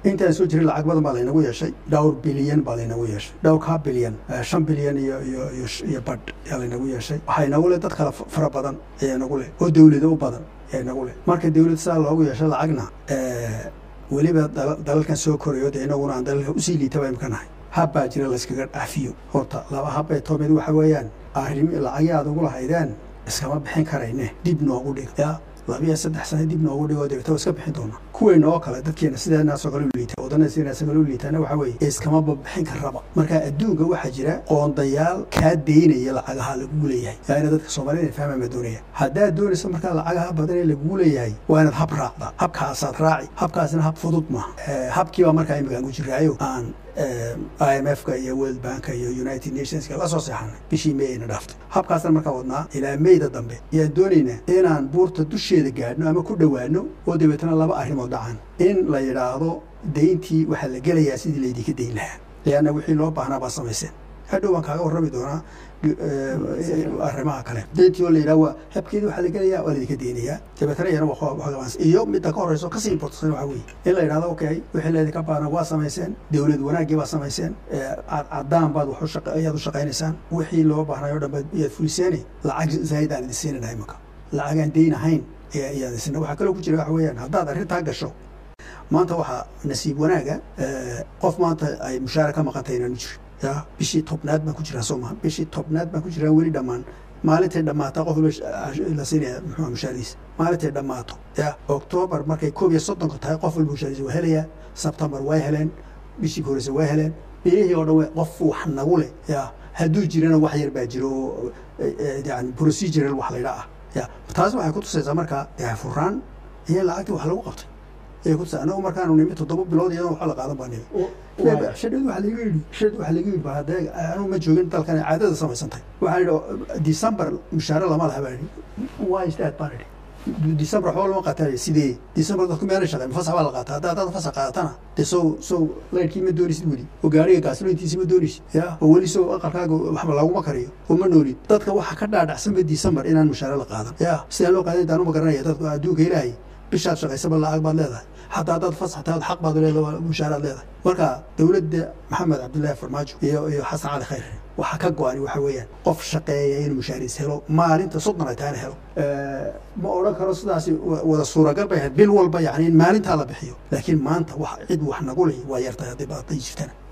intaan soo jiray lacag badan baa laynagu yeeshay dhowr bilyan baa laynagu yeeshay dhowrkaa bilyan shan bilyan iyo iyo iyo badh ayaa laynagu yeeshay waxaa inagu leh dad kale fara badan ayaa inagu leh oo dawlado u badan ayaa inagu leh marka dawlad saa loogu yeeshay lacagna weliba dalalkan soo korayo dee inaguna aan dalalka usii liitaba imka nahay hab baa jira layskaga dhaafiyo horta laba habbay too mid waxa weeyaan arrim lacagii aad ugu lahaydeen iskama bixin karayne dib noogu dhig ya labiyo saddex sane dib noogu dhigoo deegto iska bixin doona kuweyna oo kale dadkeena sideenaasoo kale u liita wadana sideenaasoo kale u liitaana waxa weeye iskamaba bixin karaba marka adduunka waxaa jira qoondayaal kaa deynaya lacagaha lagugu leeyahay yaa ina dadka soomaaliyed inay fahmaan baa doonaya haddaad doonayso markaa lacagaha badan ee lagugu leeyahay waa inaad hab raacda habkaasaad raaci habkaasina hab fudud maaha habkii baa markaa imika aan ku jiraayo aan i m f ka iyo world banka iyo united nationska la soo seexanay bishii may ayna dhaaftay habkaasna markaa wadnaa ilaa meyda dambe ayaan doonaynaa inaan buurta dusheeda gaadhno ama ku dhowaano oo dabeetana laba arrimood dhacaan in la yidhaahdo dayntii waxaa la gelayaa sidii laydinka dayn lahaa leanna wixii loo baahnaa baa samayseen hadhow baan kaaga warrami doonaa arrimaha kale dayntii oo la yidhaha waa habkeedii waxaa la gelayaa waa laydinka deynayaa dabeetana iyana waxgabaans iyo midda ka horeyso kasii importsan waxa weeye in la yidhahdo okay wixii laydinka baahna waa samayseen dawlad wanaaggii baa samayseen caddaan baad wax ayaad u shaqaynaysaan wixii loo baahnay o dhan baad iyaad fuliseene lacag zaa'id aan idin siinayna imanka lacag aan dayn ahayn ayaad isina waxaa kaloo ku jira waxa weeyaan haddaad arrintaa gasho maanta waxaa nasiib wanaaga qof maanta ay mushaara ka maqantay inaanu jirin ya bishii tobnaad baan ku jiraa soo maha bishii tobnaad baan ku jiraa weli dhammaan maalintay dhammaataa qof walba la siinaya muxuu mushaariisa maalintay dhammaato ya oktoobar markay koob iyo soddonka tahay qof walba mushaariisa waa helayaa sebtembar way heleen bishii ka horeysa waa heleen bilihii oo dhan qof wax nagu leh ya hadduu jirana wax yar baa jiro oo yani procedural wax laydha ah ya taas waxay ku tusaysaa markaa furaan iyo lacagtii wax lagu qabtay ayay ku tusay anagu markaanu nimi toddoba bilood iyadoo waxa la qaadan baa nimi shadhadu waxa laga yidhi shadhadu waxa laga yidhi baa haddee anu ma joogin dalkan caadada samaysantay waxaan yidhi december mushaare lama laha baa yidhi why is that baan yidhi december waxba lama qaataa sidee december dadku meelay shaqeen fasax baa la qaataa haddaa haddaad fasax qaadatana dee sow sow laydhkii ma doonaysid weli oo gaariga gaaslointiisi ma doonaysid ya oo weli sow aqalkaaga waxba laguma kariyo oo ma noolid dadka waxa ka dhaadhacsanba december inaan mushaare la qaadan ya sidaan loo qaadan intaan uma garanaya dadku adduunka ilaahay bishaad shaqaysaba lacag baad leedahay xataa haddaad fasax tahay xaq baad leedahay mushaaraad leedahay marka dowladda maxamed cabdullaahi farmaajo iyo iyo xasan cali khayr waxa ka go-ani waxa weeyaan qof shaqeeya inuu mushaariis helo maalinta soddon ay tahayna helo ma odhan karo sidaasi wada suuragal bay ahayd bil walba yani in maalintaa la bixiyo laakiin maanta wax cid wax nagu leh waa yartahay haddii badatay jirtana